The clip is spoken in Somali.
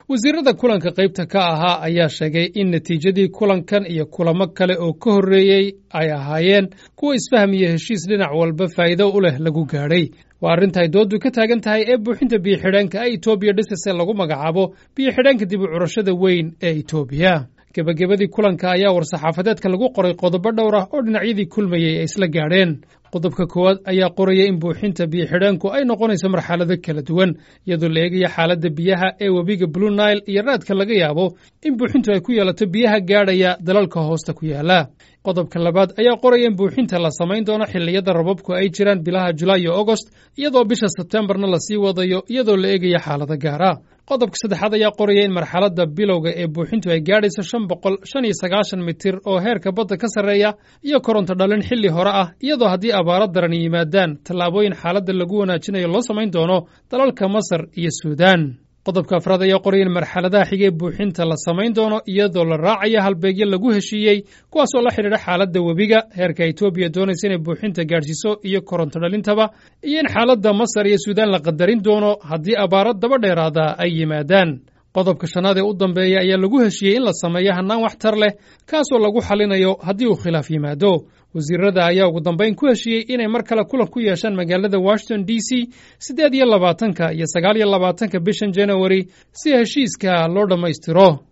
wasiirada kulanka qaybta ka ahaa ayaa sheegay in natiijadii kulankan iyo kulamo kale oo ka horreeyey ay ahaayeen kuwa isfaham iyo heshiis dhinac walba faa'iido u leh lagu gaadhay waa arrintaay dooddu ka taagan tahay ee buuxinta biyo-xidheenka ee etoobiya dhisase lagu magacaabo biyo-xidheenka dib u curashada weyn ee etoobiya gebagabadii kulanka ayaa war-saxaafadeedka lagu qoray qodobo dhowr ah oo dhinacyadii kulmayey ay isla gaadheen qodobka koowaad ayaa qoraya in buuxinta biyo-xidheenku ay noqonayso marxalado kala duwan iyadoo la eegaya xaaladda biyaha ee webiga blue nile iyo raadka laga yaabo in buuxintu ay ku yeelato biyaha gaadhaya dalalka hoosta ku yaala qodobka labaad ayaa qoraya in buuxinta la samayn doono xilliyada rababku ay jiraan bilaha julaay iyo agost iyadoo bisha sebtembarna lasii wadayo iyadoo la eegaya xaalado gaara qodobka saddexaad ayaa qoraya in marxaladda bilowga ee buuxintu ay gaadhayso shan boqol shan iyo sagaashan mitir oo heerka badda ka sarreeya iyo koronto dhalin xilli hore ah iyadoo haddii abaaro daran yimaadaan tallaabooyin xaaladda lagu wanaajinayo loo samayn doono dalalka masar iyo suudaan qodobka afraad ayaa qoraya in marxaladaha xigee buuxinta la samayn doono iyadoo la raacayo halbeegyo lagu heshiiyey kuwaas oo la xidhiidha xaaladda webiga heerka etoobiya doonaysa inay buuxinta gaadhsiiso iyo koronto dhalintaba iyo in xaaladda masar iyo suudaan la qadarin doono haddii abaaro daba dheeraada ay yimaadaan qodobka shanaad ee u dambeeya ayaa lagu heshiiyey in la sameeyo hannaan waxtar leh kaasoo lagu xalinayo haddii uu khilaaf yimaado wasiirada ayaa ugu dambayn ku heshiiyey inay mar kale kulan ku yeeshaan magaalada washington d c siddeed iyo labaatanka iyo sagaal iyo labaatanka bishan janawari si heshiiska loo dhammaystiro